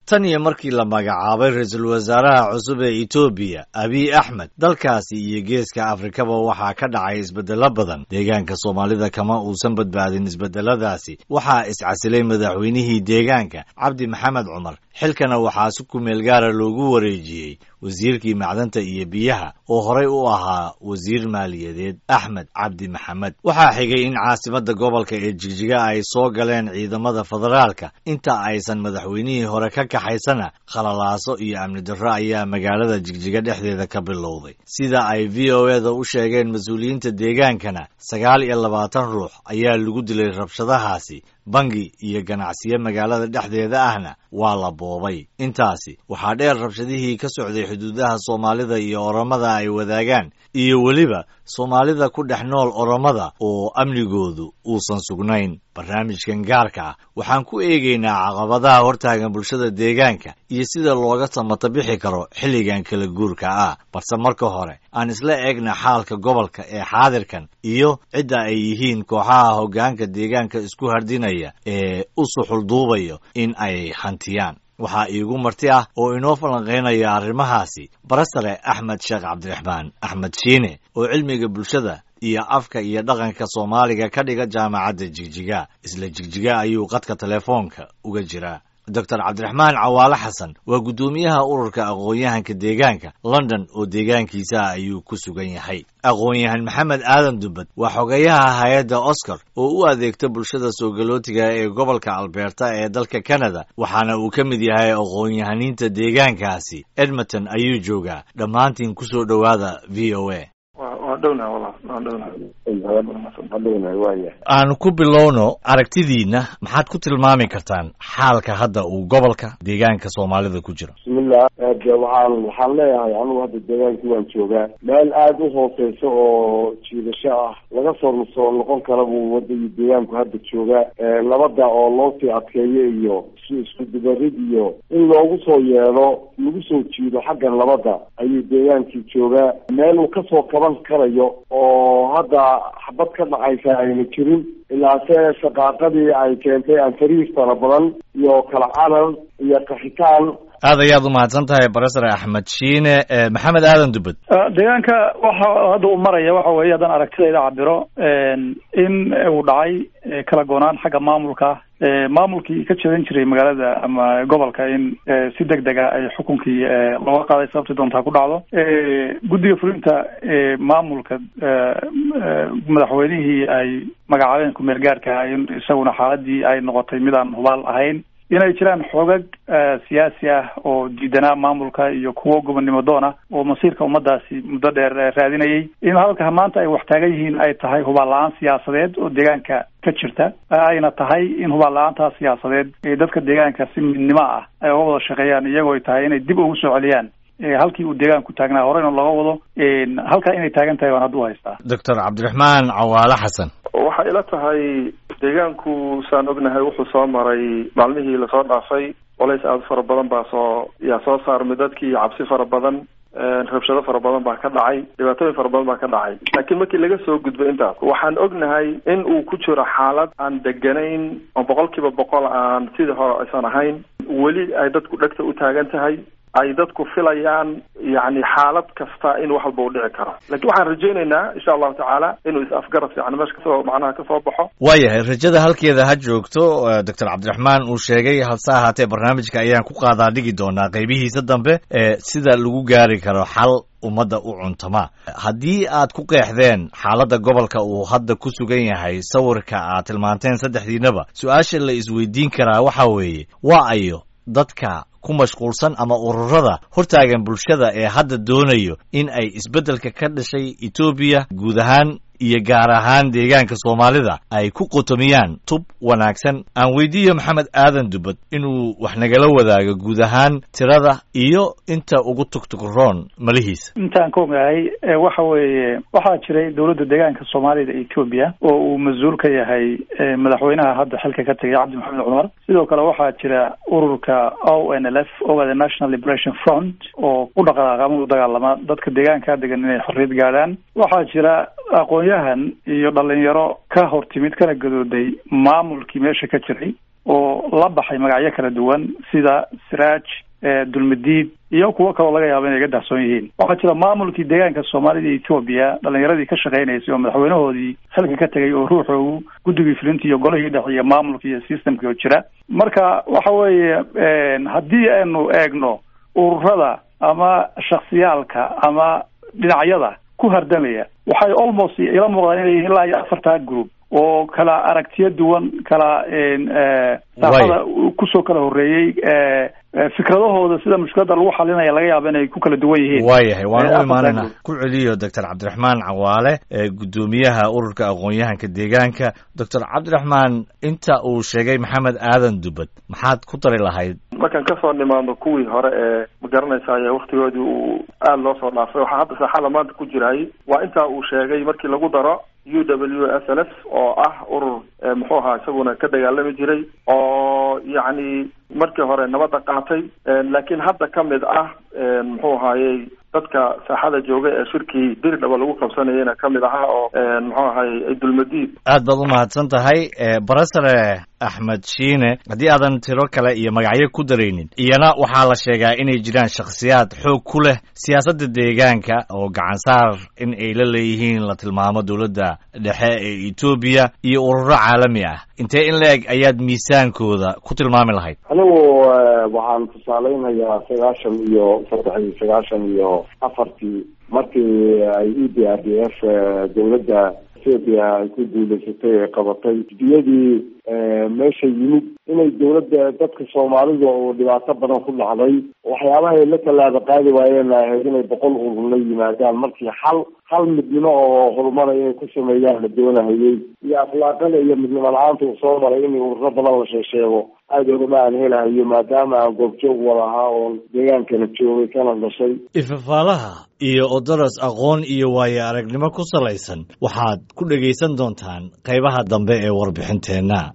tan iyo markii la magacaabay ra-iisul wasaaraha cusub ee etoobiya abiy axmed dalkaasi iyo geeska afrikaba waxaa ka dhacay isbeddelo badan deegaanka soomaalida kama uusan badbaadin isbeddeladaasi waxaa iscasilay madaxweynihii deegaanka cabdi maxamed cumar xilkana waxaa si kumeel gaara loogu wareejiyey wasiirkii macdanta iyo biyaha oo horey u ahaa wasiir maaliyadeed axmed cabdi maxamed waxaa xigay in caasimadda gobolka ee jigjiga ay soo galeen ciidamada federaalka inta aysan madaxweynihii hore ka kaxaysana khalalaaso iyo amni darro ayaa magaalada jigjiga dhexdeeda ka bilowday sida ay v o eda u sheegeen mas-uuliyiinta deegaankana sagaal iyo labaatan ruux ayaa lagu dilay rabshadahaasi bangi iyo ganacsiyo magaalada dhexdeeda ahna waa la boobay intaasi waxaa dheer rabshadihii ka socday xuduudaha soomaalida iyo oromada ay wadaagaan iyo weliba soomaalida ku dhex nool oromada oo amnigoodu uusan sugnayn barnaamijkan gaarka ah waxaan ku eegaynaa caqabadaha hortaagan bulshada deegaanka iyo sida looga samata bixi karo xilligan kala guurka ah balse marka hore aan isla eegna xaalka gobolka ee xaadirkan iyo cidda ay yihiin kooxaha hoggaanka deegaanka isku hardinaya ee u suxulduubayo in ay hantiyaan waxaa iigu marti ah oo inoo falanqaynaya arrimahaasi barasare axmed sheekh cabdiraxmaan axmed shiine oo cilmiga bulshada iyo afka iyo dhaqanka soomaaliga ka dhiga jaamacadda jigjiga isla jigjiga ayuu qadka telefoonka uga jiraa doctor cabdiraxmaan cawaale xasan waa guddoomiyaha ururka aqoon-yahanka deegaanka london oo deegaankiisa ayuu ku sugan yahay aqoon-yahan maxamed aadan dubbad waa xogeyaha hay-adda oscar oo u adeegta bulshada soogalootiga ee gobolka alberta ee dalka canada waxaana uu ka mid yahay aqoon-yahaniinta deegaankaasi edmonton ayuu joogaa dhammaantiin kusoo dhowaada v o a aanu ku bilowno aragtidiina maxaad ku tilmaami kartaan xaalka hadda uu gobolka deegaanka soomaalida ku jiro bismillah de waxaan waxaan leeyahay anugu hadda deegaankii waan joogaa meel aada u hooseysa oo jiidasho ah laga soo soo noqon kara buu wadagii deegaanku hadda joogaa labada oo loo sii adkeeyo iyo isku dubarid iyo in loogu soo yeedho lagu soo jiido xaggan labada ayuu deegaankii joogaa meel uu kasoo kaban karayo oo hadda xabad ka dhacaysa ayna jirin ilaase shaqaaqadii ay keentay anfariis fara badan iyo kala carar iyo kaxitaan aad ayaad umahadsan tahay barasar axmed shiine maxamed aadan dubbad deegaanka waxa hadda uu maraya waxa weeye haddaan aragtidayda cabiro in uu dhacay kala goonaan xagga maamulka maamulkii ka jeedan jiray magaalada ama gobolka in si deg dega ay xukunkii looga qaaday sababtii doontaa ku dhacdo guddiga fulinta maamulka madaxweynihii ay magacaabeen kumeel gaarka ah in isaguna xaaladii ay noqotay mid aan hubaal ahayn inay jiraan xoogag siyaasi ah oo diidanaa maamulka iyo kuwo gobonnimo doona oo masiirka ummadaasi muddo dheer raadinayay in halka maanta ay wax taagan yihiin ay tahay hubaal la-aan siyaasadeed oo deegaanka ka jirta ayna tahay in hubaal la-aantaa siyaasadeed ee dadka deegaanka si midnimo ah ay uga wada shaqeeyaan iyagoo ay tahay inay dib ugu soo celiyaan halkii uu deegaanku taagnaa horeyna looga wado halkaa inay taagan tahay waan hadda u haystaa doctor cabdiraxmaan cawaale xasan waxay ila tahay deegaanku saan ognahay wuxuu soo maray maalmihii lasoo dhaafay colays aada fara badan baa soo yaa soo saarmay dadkii cabsi fara badan rabshado fara badan baa ka dhacay dhibaatooyin fara badan baa ka dhacay laakiin markii laga soo gudbay intaas waxaan ognahay in uu ku jiro xaalad aan deganayn oo boqol kiiba boqol aan sidii hore aysan ahayn weli ay dadku dhegta u taagan tahay ay dadku filayaan yani xaalad kasta in wax walba u dhici karo lakin waxaan rajaynaynaa insha allahu tacaala inuu is-afgarad fiican meesha kasoo macnaha kasoo baxo waayahay rajada halkeeda ha joogto doctor cabdiraxmaan uu sheegay hase ahaatee barnaamijka ayaan ku qaadaa dhigi doonaa qeybihiisa dambe ee sida lagu gaari karo xal ummadda u cuntama haddii aad ku qeexdeen xaaladda gobolka uu hadda ku sugan yahay sawirka aad tilmaanteen saddexdiinaba su-aasha la isweydiin karaa waxa weeye waa ayo dadka ku mashquulsan ama ururada hortaagan bulshada ee hadda doonayo in ay isbeddelka ka dhashay etoobiya guud ahaan iyo gaar ahaan deegaanka soomaalida ay ku qotomiyaan tub wanaagsan aan weydiiyo maxamed aadan dubbad inuu wax nagala wadaago guud ahaan tirada iyo inta ugu tugtugroon malihiisa intaan ka ogahay waxa weeye waxaa jiray dowladda deegaanka soomaalida etoobiya oo uu mas-uul ka yahay madaxweynaha hadda xilka ka tegay cabdi maxamed cumar sidoo kale waxaa jira ururka o n l f oga the national liberation front oo ku dhaqaaqama u dagaalama dadka deegaanka degan inay xorriyad gaadhaan waxaa jira aqoon-yahan iyo dhalinyaro ka hor timid kana gadooday maamulkii meesha ka jiray oo la baxay magacyo kala duwan sida siraaj dulmadiid iyo kuwo kaloo laga yaabo inay ga dahsoon yihiin waxaa jira maamulkii deegaanka soomaalida iyo etoobiya dhalinyaradii ka shaqeynaysay oo madaxweynahoodii xilka ka tegay oo ruuxoogu guddigii fulinta iyo golihii dhex iyo maamulka iyo systemkii oo jira marka waxa weeye haddii aynu eegno ururada ama shaksiyaalka ama dhinacyada ku hardamaya waxay almost ila muuqdaan inay yihiin ilaa iyo afartaa group oo kala aragtiyo duwan kala saafada kusoo kala horreeyey fikradahooda sida mushkiladda lagu xalinaya laga yaaba inay ku kala duwan yihiin waayahay waan u imaanayna ku celiyo doctor cabdiraxmaan cawaale guddoomiyaha ururka aqoon-yahanka deegaanka doctor cabdiraxmaan inta uu sheegay maxamed aadan dubad maxaad ku dari lahayd markaan kasoo nimaadno kuwii hore ee ma garanaysaay waktigoodii uu aada loo soo dhaafay waxaa hadda saaxada maanta ku jiray waa intaa uu sheegay markii lagu daro u w s l s oo ah urur muxuu ahaa isaguna ka dagaalami jiray oo yacni markii hore nabadda qaatay laakiin hadda ka mid ah muxuu ahaayey dadka saaxada jooga ee shirkii diri dhaba lagu qabsanayana ka mid ahaa oo muxuu ahaayey dulmadiid aad baad u mahadsan tahay barasare axmed shiine haddii aadan tiro kale iyo magacyo ku daraynin iyana waxaa la sheegaa inay jiraan shakhsiyaad xoog ku leh siyaasadda deegaanka oo gacansaar in ay la leeyihiin la tilmaamo dowladda dhexe ee etoobiya iyo ururo caalami ah intee in la eg ayaad miisaankooda ku tilmaami lahayd anigu waxaan tusaaleynayaa sagaashan iyo saddex iyo sagaashan iyo afartii markii ay e d r d f dowladda ethoopia ay ku duuleysatay ee qabatay diyadii meesha yimid inay dowladda dadka soomaalida oo dhibaato badan ku dhacday waxyaabaha ay la tallaaba qaadi waayeen ahayd inay boqol urur la yimaadaan markii hal hal midnimo oo horumara inay ku sameeyaan la doonahayey iyo akhlaaqada iyo midnimo la-aanta uu soo maray in ururo badan la sheesheego aada ogama aan helahayo maadaama aan goobjoog wada ahaa oon deegaankana joogay kana dhashay ifafaalaha iyo odoros aqoon iyo waayo aragnimo ku salaysan waxaad ku dhegaysan doontaan qaybaha dambe ee warbixinteenna